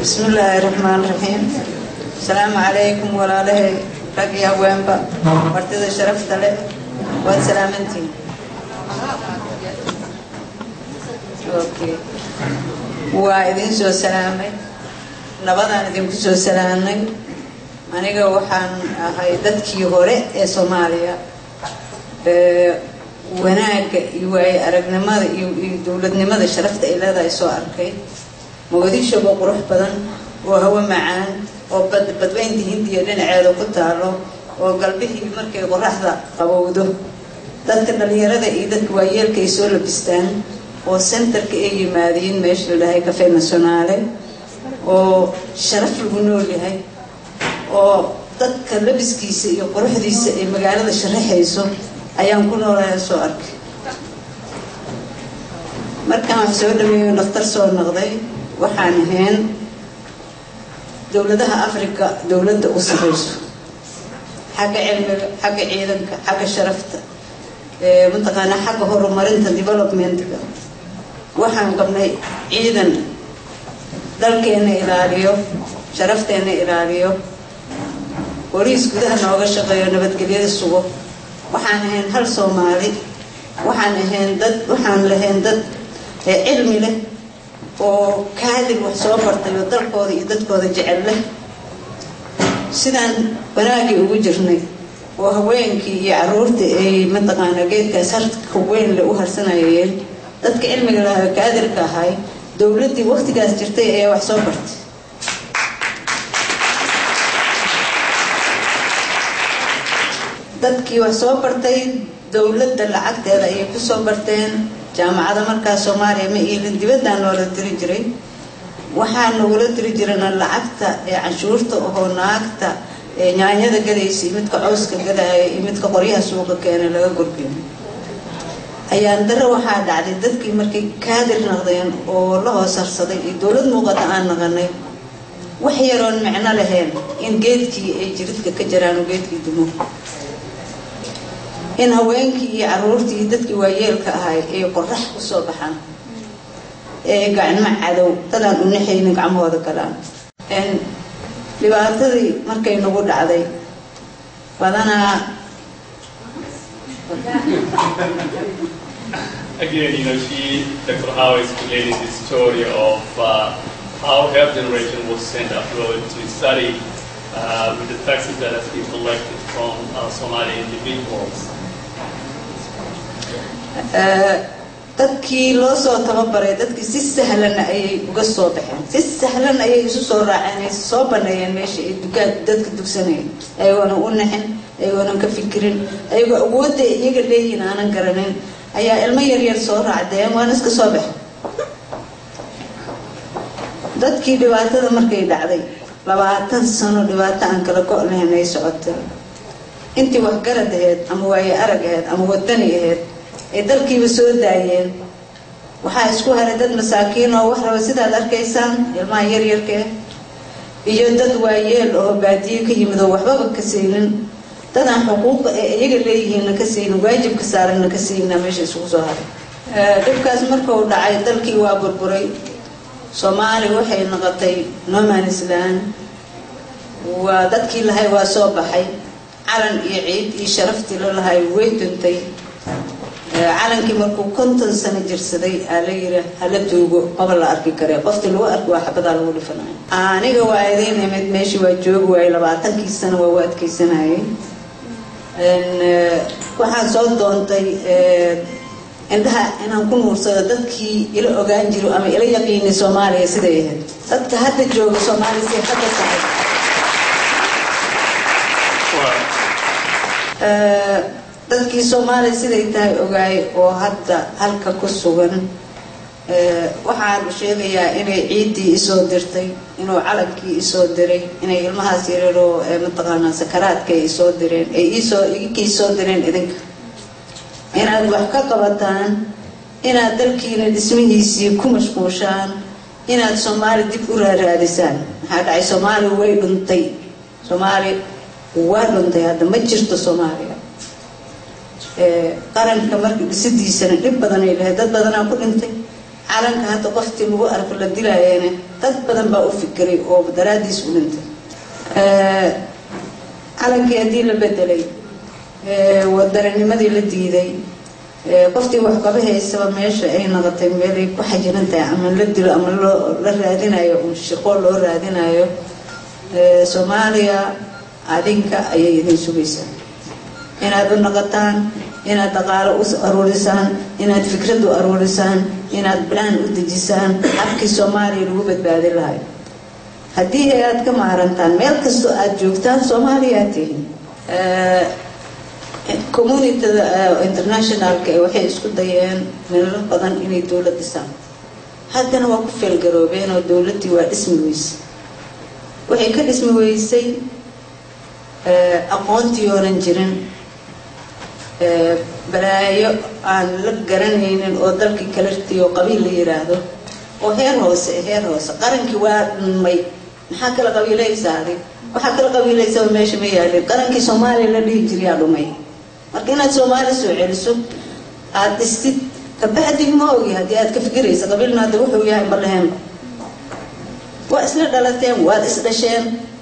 بسم الله الرحمن الرحيم السلام عليكم walaalahay rag iyo haweenba martida sharafta leh waad salaamantiin Okay. waa idin soo salaamay nabadaan idinku soo salaamnay aniga waxaan ahay dadkii hore ee soomaaliya ee wanaagga iyo waaye aragnimada iyo iyo dowladnimada sharafta ay leedahay soo arkay muqdisho oo qurux badan oo hawo macaan oo bad badweynta hindiya dhinaceeda ku taalo oo galbihii markay qoraxda qabowdo dadka dhalinyarada iyo dadka waayeelka ay soo labistaan oo centerka ay yimaadeen meesha la dhahay cafe nationale oo sharaf lagu nool yahay oo dadka labiskiisa iyo quruxdiisa ay magaalada sharaxayso ayaan ku noolahay soo arkay markaan wax soo dhaweeyo dhakhtar soo noqday waxaan ahayn dowladaha africa dowladda u sareyso xagga cilmiga xagga ciidanka xagga sharafta mataqaanaa xagga horumarinta developmentka waxaan qabnay ciidan dalkeena ilaaliyo sharafteena ilaaliyo boliis gudaha nooga shaqeeyo nabadgelyada sugo waxaan ahayn hal soomaali waxaan ahayn dad waxaan lahayn dad cilmi leh oo kaadir wax soo bartay oo dalkooda iyo dadkooda jecel leh sidaan wanaagii ugu jirnay oo haweenkii iyo caruurtii ay mataqaanaa geedkaas harka weyn le u harsanayeen dadka cilmiga lahaa kaadirka ahay dowladdii waktigaas jirtay ayaa wax soo bartay dadkii wax soo bartay dowladda lacagteeda ayay ku soo barteen jaamacada markaas soomaaliya ma iilin dibaddaa noola diri jiray waxaa nagula diri jirana lacagta ee canshuurta oo naagta ee nyaanyada gadaysa iyo midka cowska gadaaya iyo midka qoryaha suuqa keena laga gurbiyo ayaan dare waxaa dhacday dadkii markay kaadir naqdeen oo la hoos harsaday iyo dowlad muuqata aan naqanay wax yaroon micno lahayn in geedkii ay jiridka ka jiraan oo geedkii dumo in haweenkii iyo caruurtii iyo dadkii waayeelka ahay ay qorax ku soo baxaan ee gacmo cadow dadaan u naxaynin gacmahooda galaan dhibaatadii markay nagu dhacday badanaa Again, you know, she, Dr. Howe explained the story of uh, how her generation was sent abroad to study uh, with the taxes that has been collected from uh, Somali individuals. dadkii loo soo tababaray dadkii si sahlan ayay uga soo baxeen si sahlan ayay isu soo raaceen ay soo baneeyeen meesha ay dukaan dadka dugsanayeen ayagoona u naxin ayagoonan ka fikirin ayagoo awoodda iyaga leeyihin aanan garanin ayaa ilmo yaryar soo raacdeen waana iska soo baxen dadkii dhibaatada markay dhacday labaatan sano dhibaato aan kala go' lahayn ay socotay intii waxgarad ahayd ama waaye arag ahayd ama wadani ahayd ay dalkiiba soo daayeen waxaa isku haray dad masaakiin oo wax raba sidaad arkaysaan ilmaha yaryarka iyo dad waayeel oo baadiye ka yimid oo waxbaba ka saynin dadaan xuquuqa ee iyaga leeyihiinna ka saynin waajibka saaranna ka sayninaa meesha isugu soo haray dhibkaas markuu dhacay dalkii waa burburay soomaali waxay noqotay noman island waa dadkii lahay waa soo baxay calan iyo ciid iyo sharaftii la lahay way duntay calankii markuu konton sano jirsaday aa la yiri hala duugo maba la arki kare qoftii lagu arki waa xabadaa lagu dhifanayo aniga waa idiin imid meeshii waa joogi waayey labaatankii sano waa u adkeysanayay waxaan soo doontay indhaha inaan ku nuursado dadkii ila ogaan jiro ama ila yaqiinay soomaaliya siday ahayd dadka hadda jooga soomaaliya si hadda tahay dadkii soomaaliya siday tahay ogaay oo hadda halka ku sugan waxaan sheegayaa inay ciiddii isoo dirtay inuu calankii isoo diray inay ilmahaas yararoo mataqaanaa sakaraadka ay isoo direen ay iisoo iginkii soo direen idinka inaad wax ka qabataan inaad dalkiina dhismihiisii ku mashquushaan inaad soomaali dib u raaraadisaan maxaa dhacay soomaaliya way dhuntay soomaaliya waa dhuntay hadda ma jirto soomaaliya qaranka marka dhisidiisana dhib badanay lahayd dad badanaa ku dhintay calanka hadda qoftii lagu arko la dilaayana dad badan baa u fikiray oo daraadiis u dhintay calankii haddii la bedelay wadaranimadii la diiday qoftii waxqaba haysaba meesha ay noqotay meelay ku xajiran tahay ama la dilo ama loo la raadinayo un shaqo loo raadinayo soomaaliya adinka ayay idin sugaysaa inaad u noqotaan inaad dhaqaalo u aruurisaan inaad fikrad u aruurisaan inaad balaan u dejisaan habkii soomaaliya lagu badbaadi lahay haddii aad ka maarantaan meel kastoo aada joogtaan soomaaliyaad tihin communityda internationalka waxay isku dayeen meelo badan inay dowlad dhisaan haddana waa ku feelgaroobeen oo dowladdii waa dhismi weysay waxay ka dhismi weysay aqoontii oonan jirin balaayo aan la garanaynin oo dalkii kalartii oo qabiil la yiraahdo oo heer hoose heer hoose qarankii waa dhunmay maxaa kala qabiilaysaaday waxaa kala qabiilaysaba meesha ma yaalin qarankii soomaaliya la dhihi jiriyaa dhumay marka inaad soomaali soo celiso aada dhistid kabacdi ma ogi haddii aad ka fikiraysa qabiilna hadda wuxuu yahay balaheenba waa isla dhalateen waad isdhasheen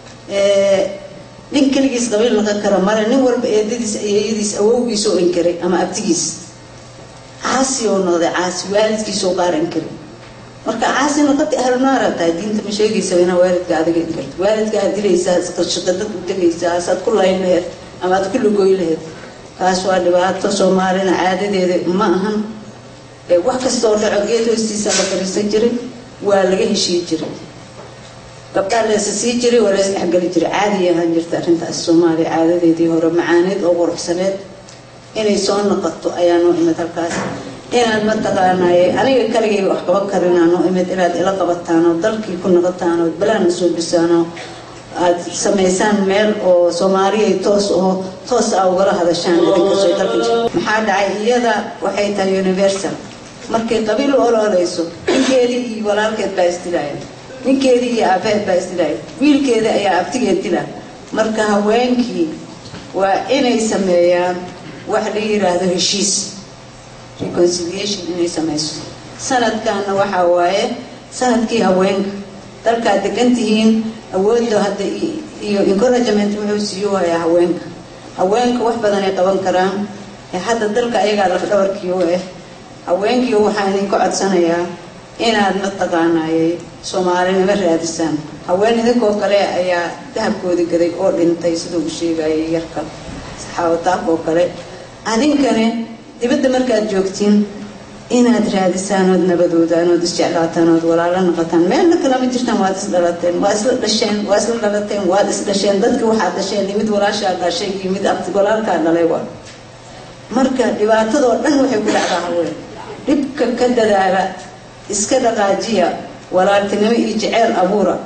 nin keligiis qabiil noqon kara male nin walba eedadiis ayeeyadiis awowgiis oo inkaray ama abtigiis caasi oo noqday caasi waalidkiis oo qaaran kari marka caasi noqotay ahlunaara tahay diinta ma sheegaysaba inaa waalidka adiga inkarto waalidka aad dilaysaa shaqadad u tegaysaa asaad ku layn laheed ama aad ku lugoy laheed kaas waa dhibaato soomaalina caadadeeda ma ahan wax kastoo dhaco geed hoostiisa la fariisan jiray waa laga heshii jiray gabdhaa leesa sii jiray waa lees dhexgeli jiray caadi ahaan jirta arrintaas soomaaliya caadadeedii hore macaaneed oo quruxsaneed inay soo noqoto ayaa noo imid halkaas inaad mataqaanaaye aniga kaligay wax qaban karinaa noo imid inaad ila qabataan oo dalkii ku noqotaan oo balaana soo bisaan oo aad samaysaan meel oo soomaaliyay toos oo toos a ugala hadashaan idinkasoo dalka maxaa dhacay iyada waxay tahay universal markay qabiil ololeyso ninkeedii iyo walaalkeed baa isdilaaya ninkeedii iyo aabaheed baa isdilaaya wiilkeeda ayaa abtigeed dila marka haweenkii waa inay sameeyaan wax la yiraahdo heshiis reconciliation inay samayso sanadkaana waxaa waaye sanadkii haweenka dalkaad degan tihiin awoodda hadda iyo encouragement wuxuu siiyo hayaa haweenka haweenka wax badan ay qaban karaan hadda dalka ayagaa lafdhabarkii u ah haweenkii waxaan idinka codsanayaa inaad mataqaanaayey soomaalinimo raadisaan haween idinkoo kale ayaa dahabkoodi gaday oo dhintay siduu u sheegayay yarka saxaawataaf oo kale adinkane dibadda markaad joogtiin inaad raadisaan ood nabadoodaan ood isjeclaataan ood walaalo noqotaan meelna kalama jirtaan waad isdhalateen waa isla dhasheen waa isla dhalateen waad isdhasheen dadkii waxaad dhasheen iyo mid walaashaa dhashay iyo mid abti walaalkaa dhalay waa marka dhibaatadoo dhan waxay ku dhacdaa haween dhibka ka dadaala iska dhaqaajiya walaaltinimo iyo jeceyl abuura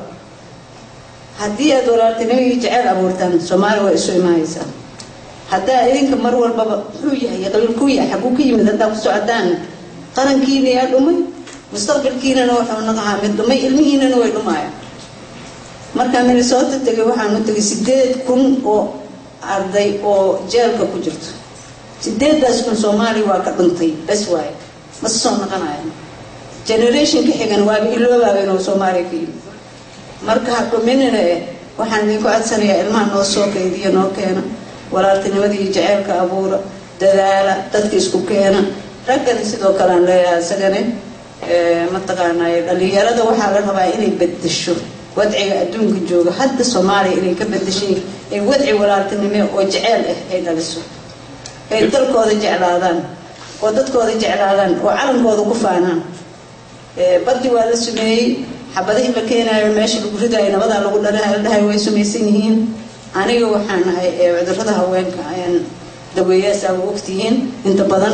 haddii aad walaaltinimo iyo jeceyl abuurtaan soomaali waa isu imaanaysaa haddaa idinka mar walbaba muxuu yahay qabiil ku yahay xaguu ka yimid haddaa ku socotaan qarankiina yaa dhumay mustaqbalkiinana wuxuu naqahaa mid dhumay ilmihiinana way dhumaayaan markaa minnesota tegay waxaan u tegay sideed kun oo arday oo jeelka ku jirto sideedaas kun soomaaliya waa ka dhuntay bes waaye mase soo noqonayan generation ka xigan waaba iloobaaba inuu soomaaliya ka yimid marka ha dhuminina eh waxaan idinku codsanayaa ilmaha noo soo kaydiya noo keena walaaltinimadii jaceylka abuura dadaala dadka isku keena raggana sidoo kale aan leeyahay isagane mataqaanay dhalinyarada waxaa la rabaa inay bedesho wadciga adduunka jooga hadda soomaaliya inay ka bedeshay ee wadci walaaltinime oo jeceyl ah ay dhaliso ay dalkooda jeclaadaan oo dadkooda jeclaadaan oo calankooda ku faanaan baddi waa la sumeeyey xabadihii la keenaayo meesha lagu ridaayo nabadaa lagu dhalahay way sumaysan yihiin aniga waxaan ahay cudurada haweenka ayaan daweeyaasaa ogtihiin inta badan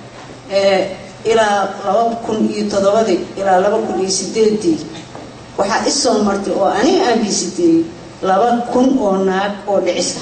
ilaa laba kun iyo toddobadii ilaa laba kun iyo sideedii waxaa isoo martay oo aniga aan biisiteeyey laba kun oo naag oo dhicisa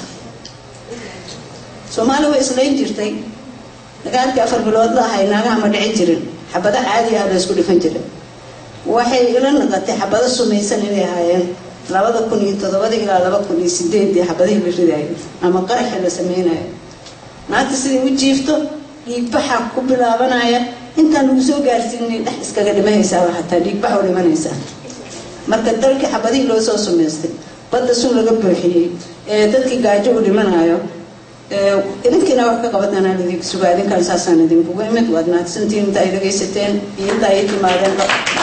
soomaali way islayn jirtay dagaalkii afar bilood la ahay naagaha ma dhici jirin xabado caadi ah la isku dhifan jiray waxay ila naqatay xabado sumaysan inay ahaayeen labada kun iyo toddobadii ilaa laba kun iyo sideedii xabadihii la ridaayo ama qaraxi la sameynayo naagta siday u jiifto dhiigbaxa ku bilaabanaya intaan lagu soo gaarsiinay dhex iskaga dhimanaysaaba hataa dhiigbax u dhimanaysaa marka dalkii xabadihii loo soo sumaystay badda sun laga buuxiyey ee dadkii gaajo u dhimanayo idinkiina wax ka qabadanaan idinku sugaa idinkaan saasaan idinkugu imid waad mahadsantihiin inta ay dhagaysateen iyo inta ay timaadeen